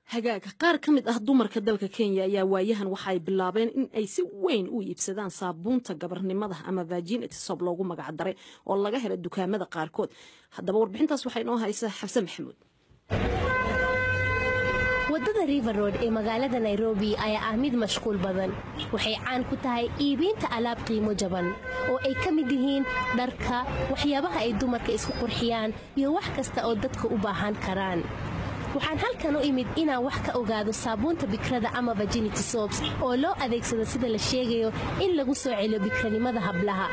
hagaaga qaar ka mid ah dumarka dalka kenya ayaa waayahan waxaay bilaabeen in ay si weyn u iibsadaan saabuunta gabarnimada ama virginity sob loogu magacdaray oo laga hela dukaamada qaarkood haddaba warbixintaas waxaa inoo haysa xabse maxamuud waddada river road ee magaalada nairobi ayaa ah mid mashquul badan waxay caan ku tahay iibiinta alaab qiimo jaban oo ay ka mid yihiin dharka waxyaabaha ay dumarka isku qurxiyaan iyo wax kasta oo dadka u baahan karaan waxaan halkan u imid inaan wax ka ogaado saabuunta bikrada ama virginity sobs oo loo adeegsado sida la sheegayo in lagu soo celiyo bikranimada hablaha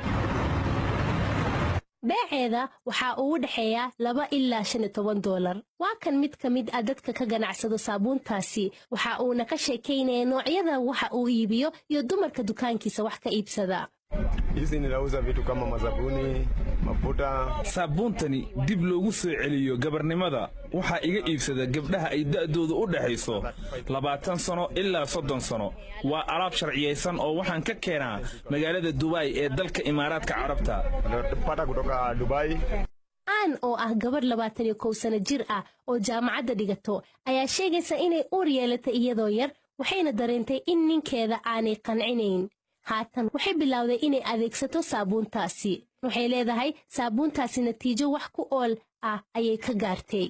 beeceeda waxaa ugu dhexeeya laba ilaa shan iyo toban doolar waa kan mid ka mid ah dadka ka ganacsado saabuuntaasi waxa uuna ka sheekaynaya noocyada waxa uu iibiyo iyo dumarka dukaankiisa wax ka iibsada Hizi ninauza vitu kama mazabuni, mafuta. saabuuntani dib loogu soo celiyo gabarnimada waxaa iga iibsada gabdhaha ay da'doodu u dhexayso labaatan sano ilaa soddon sano waa alaab sharciyaysan oo waxaan ka keenaa magaalada dubai ee dalka imaaraadka carabta Napata kutoka Dubai. aan oo ah gabadh labaatan iyo kow sano jir ah oo jaamacadda dhigato ayaa sheegaysa inay uur yeelatay iyadoo yar waxayna dareentay in ninkeeda aanay qancinayn haatan waxay bilowday inay adeegsato saabuuntaasi waxay leedahay saabuuntaasi natiijo wax ku ool ah ayay ka gaartay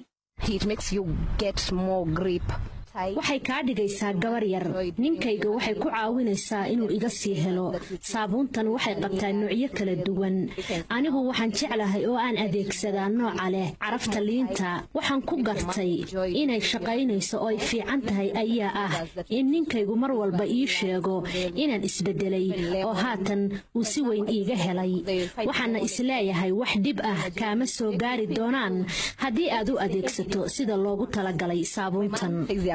waxay kaa dhigaysaa gabar yar ninkayga waxay ku caawinaysaa inuu iga sii helo saabuuntan waxay qabtaa noocyo kala duwan anigu waxaan jeclahay oo aan adeegsadaa nooca leh carafta liinta waxaan ku gartay inay shaqaynayso oo ay fiican tahay ayaa ah in ninkaygu mar walba ii sheego inaan isbedelay oo haatan uu si weyn iiga helay waxaana isleeyahay wax dhib ah kaama soo gaari doonaan haddii aad u adeegsato sida loogu talagalay saabuuntan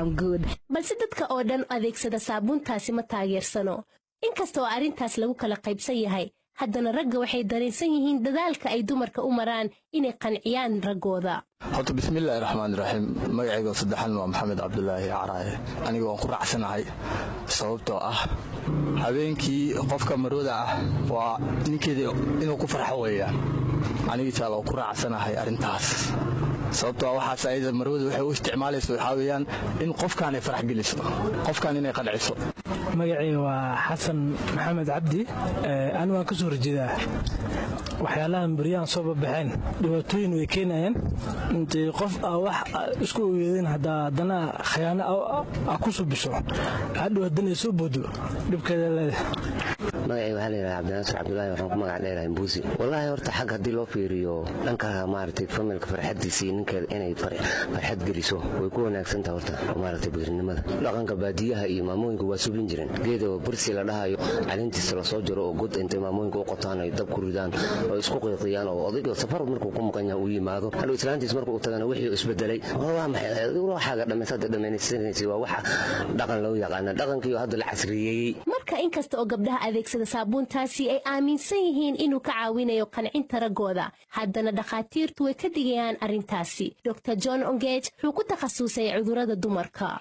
balse dadka oo dhan adeegsada saabuuntaasi ma taageersano inkasta oo arrintaas lagu kala qaybsan yahay haddana ragga waxay dareensan yihiin dadaalka ay dumarka u maraan inay qanciyaan raggooda horta bismillaahi raxmaan raxiim magacayga saddexan waa maxamed cabdulaahi caraaye aniga waan ku raacsanahay sababtoo ah habeenkii qofka marwada ah waa ninkeeda inuu ku farxo weeyaan anigiisaa loo ku raacsanahay arrintaas sababtoo ah waxaas ayada marwada waxay u isticmaalayso waxaa weeyaan in qofkaanay farax geliso qofkaan inay qanciso magacayga waa xasan maxamed cabdi ani waan ka soo horjeedaa waxyaalahan beryaan soo babaxeen dhibaatooyin way keenayaan intay qof aa wax isku ogeedeen haddaa haddana khayaano a ku subiso hadhow haddana soo boodo dhibkeeda leedahay magacayga waxaa layidhaha cabdinaasir cabdulaahi waxaan ku magac dheerahay mbuusi wallaahi horta xag haddii loo fiiriyo dhanka maaragtay familka farxaddiisa iyo ninkeeda inay farxad geliso way ku wanaagsantaha horta maaragtay bikrinimada dhaqanka baadiyaha iyo maamooyinka waa sublin jireen geeda bursi la dhahayo caleentiisa lasoo jaro oo god intay maamooyinka u qotaan ay dab ku ridaan oo isku qiiqiyaan oo odayga safar markuu ku maqan yahay uu yimaado hadhow islaantiis markuu u tagana wixii isbedelay waa maxay waxaaga dhammaysaada dhammaynaysanaysa waa waxa dhaqan loo yaqaana dhaqankiioo hadda la casriyeeyey marka inkasta oo gabdhaha adeegsada saabuuntaasi ay aaminsan yihiin inuu ka caawinayo qancinta raggooda haddana dhakhaatiirtu way ka digayaan arrintaasi dor john ongej wuxuu ku takhasusay cudurrada dumarka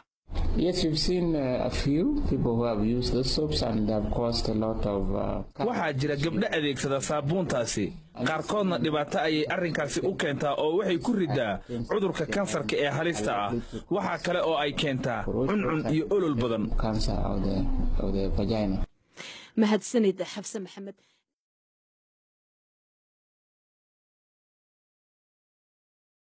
waxaa jira gabdho adeegsada saabuuntaasi qaarkoodna dhibaato ayay arrinkaasi u keentaa oo waxay ku riddaa cudurka kansarka ee halista ah waxaa kale oo ay keentaa cuncun iyo olol badan mahadsanid xabse maxamed